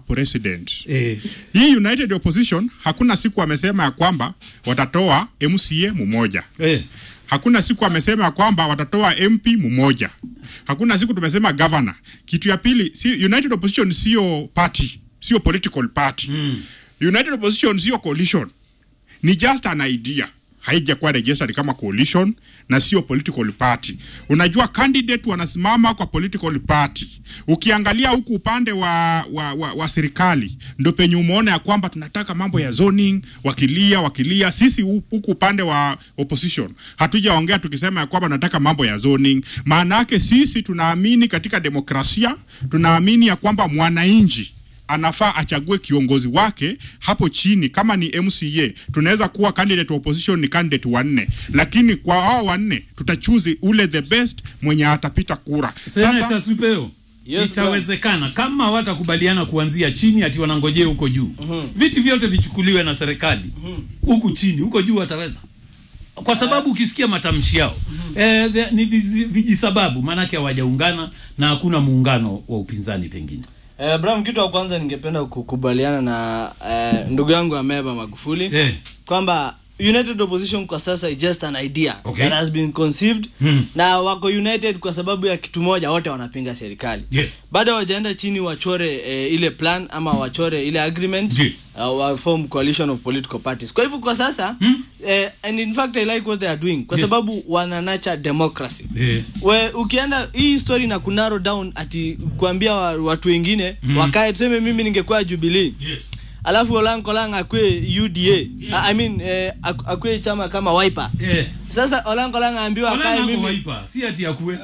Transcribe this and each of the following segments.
president Eh. hii united opposition hakuna siku amesema ya kwamba watatoa mca mmoja Eh. hakuna siku amesema ya kwamba watatoa mp mmoja hakuna siku tumesema governor kitu ya pili si, united opposition sio party sio political party mm. united opposition sio coalition ni just an idea haijakuwa registered kama coalition na sio political party. Unajua candidate wanasimama kwa political party. Ukiangalia huku upande wa, wa, wa, wa serikali ndo penye umeona ya kwamba tunataka mambo ya zoning, wakilia wakilia. Sisi hu- huku upande wa opposition hatujaongea tukisema ya kwamba tunataka mambo ya zoning. Maana yake sisi tunaamini katika demokrasia, tunaamini ya kwamba mwananchi anafaa achague kiongozi wake hapo chini. Kama ni MCA, tunaweza kuwa candidate wa opposition ni candidate wanne, lakini kwa hao wanne tutachuzi ule the best mwenye atapita kura. Senator Supeo, Yes, itawezekana kama watakubaliana kuanzia chini ati wanangojea huko juu viti vyote vichukuliwe na serikali huku chini, huko juu wataweza kwa sababu ukisikia matamshi yao eh, the- ni vizi- vijisababu, maanake hawajaungana na hakuna muungano wa upinzani pengine. Eh, Bram, kitu wa kwanza ningependa kukubaliana na eh, ndugu yangu Ameba Magufuli Eh. kwamba united opposition kwa sasa is just an idea Okay. that has been conceived Hmm. na wako united kwa sababu ya kitu moja, wote wanapinga serikali Yes. bado hawajaenda chini wachore eh, ile plan ama wachore ile agreement Ji. uh, wa form coalition of political parties kwa hivyo kwa sasa Hmm. eh, and in fact i like what they are doing kwa Yes. sababu wana nurture democracy Eh. we ukienda hii story na kunaro down ati kuambia wa, watu wengine mm. wakae tuseme mimi ningekuwa jubilee Yes. alafu olankolang akwe uda I mean eh, ak- akwe chama kama wiper Eh. sasa olankolang aambiwa akae Wala nako mimi waipa, si ati akue.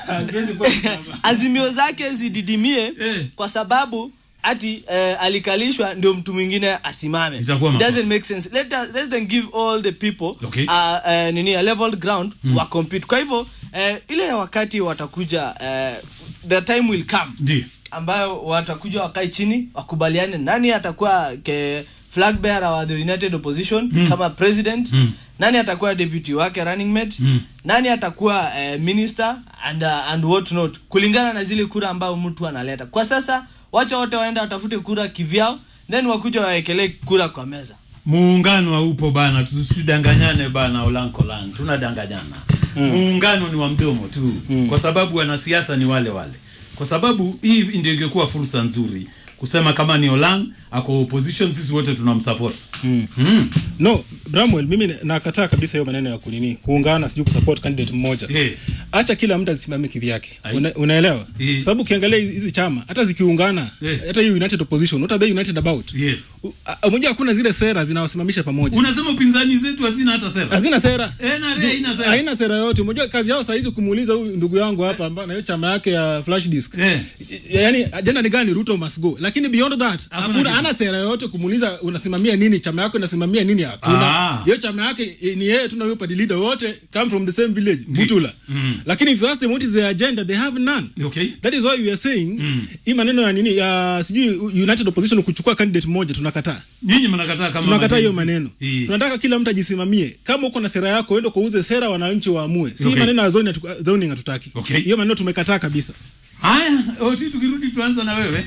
azimio zake zididimie Eh. kwa sababu ati eh, alikalishwa ndio mtu mwingine asimame Itakuwa It makosa. doesn't make sense let, us, let them give all the people Okay. uh, uh, nini a level ground mm. wa compete kwa hivyo eh, ile wakati watakuja eh, the time will come Ndio. ambayo watakuja wakae chini wakubaliane nani atakuwa ke flag bearer wa the united opposition mm. kama president Mm. nani atakuwa deputy wake running mate Mm. nani atakuwa eh, minister and, uh, and what not kulingana na zile kura ambayo mtu analeta kwa sasa wacha wote waenda watafute kura kivyao then wakuja wawekelee kura kwa meza muungano haupo bana tusidanganyane bana olankolan tunadanganyana muungano ni wa mdomo tu kwa sababu wanasiasa ni wale wale kwa sababu hii ndio ingekuwa fursa nzuri kusema kama ni Olan ako opposition, sisi wote tunamsupport Mm. mm. no bramwell mimi nakataa kabisa hiyo maneno ya kunini kuungana sijui kusupport candidate mmoja Eh. acha kila mtu asimame kivyake Ai. Una, unaelewa Eh. sababu ukiangalia hizi hizi chama hata zikiungana Eh. hata hiyo united opposition what are they united about Yes. U- a- unajua hakuna zile sera zinawasimamisha pamoja Unasema upinzani zetu hazina hata sera. hazina sera Eh, na Ju- haina sera. haina sera yote unajua kazi yao saa hizi kumuuliza huyu ndugu yangu hapa ambaye na hiyo chama yake ya flash disk Eh. yani ajenda ni gani ruto must go lakini beyond that Hakuna hakuna kitu. ana sera yoyote kumuuliza unasimamia nini chama yako inasimamia nini hakuna Ah. hiyo chama yake eh, ni yeye tu na huyo party leader wote come from the same village butula Mm. lakini if you ask them what is their agenda they have none Okay. that is why we are saying hii maneno ya nini ya sijui united opposition kuchukua candidate mmoja tunakataa Nyinyi mnakataa kama tunakataa hiyo majenzi. maneno Eh. tunataka kila mtu ajisimamie kama uko na sera yako ende kauze sera wananchi waamue si Okay. maneno ya zoning hatu- zoning hatutaki Okay. hiyo maneno tumekataa kabisa Haya, oti tukirudi tuanza na wewe.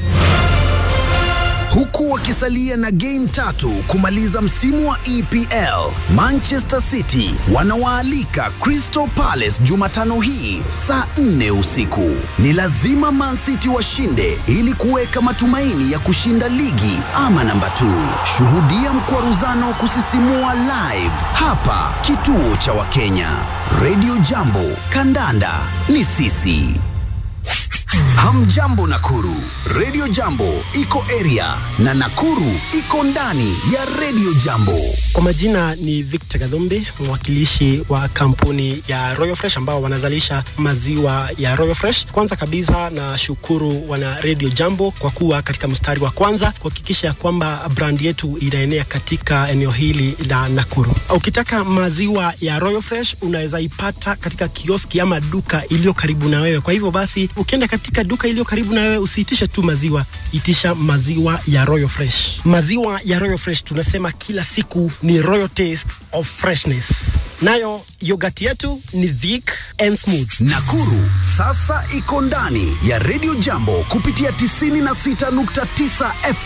huku wakisalia na game tatu kumaliza msimu wa EPL. Manchester City wanawaalika Crystal Palace Jumatano hii saa 4 usiku. Ni lazima Man City washinde ili kuweka matumaini ya kushinda ligi ama namba 2. Shuhudia mkwaruzano wa kusisimua live hapa kituo cha Wakenya. Radio Jambo, kandanda ni sisi. Hamjambo Nakuru, Radio Jambo iko area na Nakuru iko ndani ya Radio Jambo. Kwa majina ni Victor Gadhumbi, mwakilishi wa kampuni ya Royal Fresh ambao wanazalisha maziwa ya Royal Fresh. Kwanza kabisa na shukuru wana Radio Jambo kwa kuwa katika mstari wa kwanza kuhakikisha kwamba brand yetu inaenea katika eneo hili la Nakuru. Ukitaka maziwa ya Royal Fresh unaweza ipata katika kioski ama duka iliyo karibu na wewe. Kwa hivyo basi, ukienda katika duka iliyo karibu na wewe, usiitishe tu maziwa, itisha maziwa ya Royal Fresh. Maziwa ya Royal Fresh tunasema kila siku ni royal taste of freshness. Nayo yogurt yetu ni thick and smooth. Nakuru sasa iko ndani ya Radio Jambo kupitia 96.9 FM.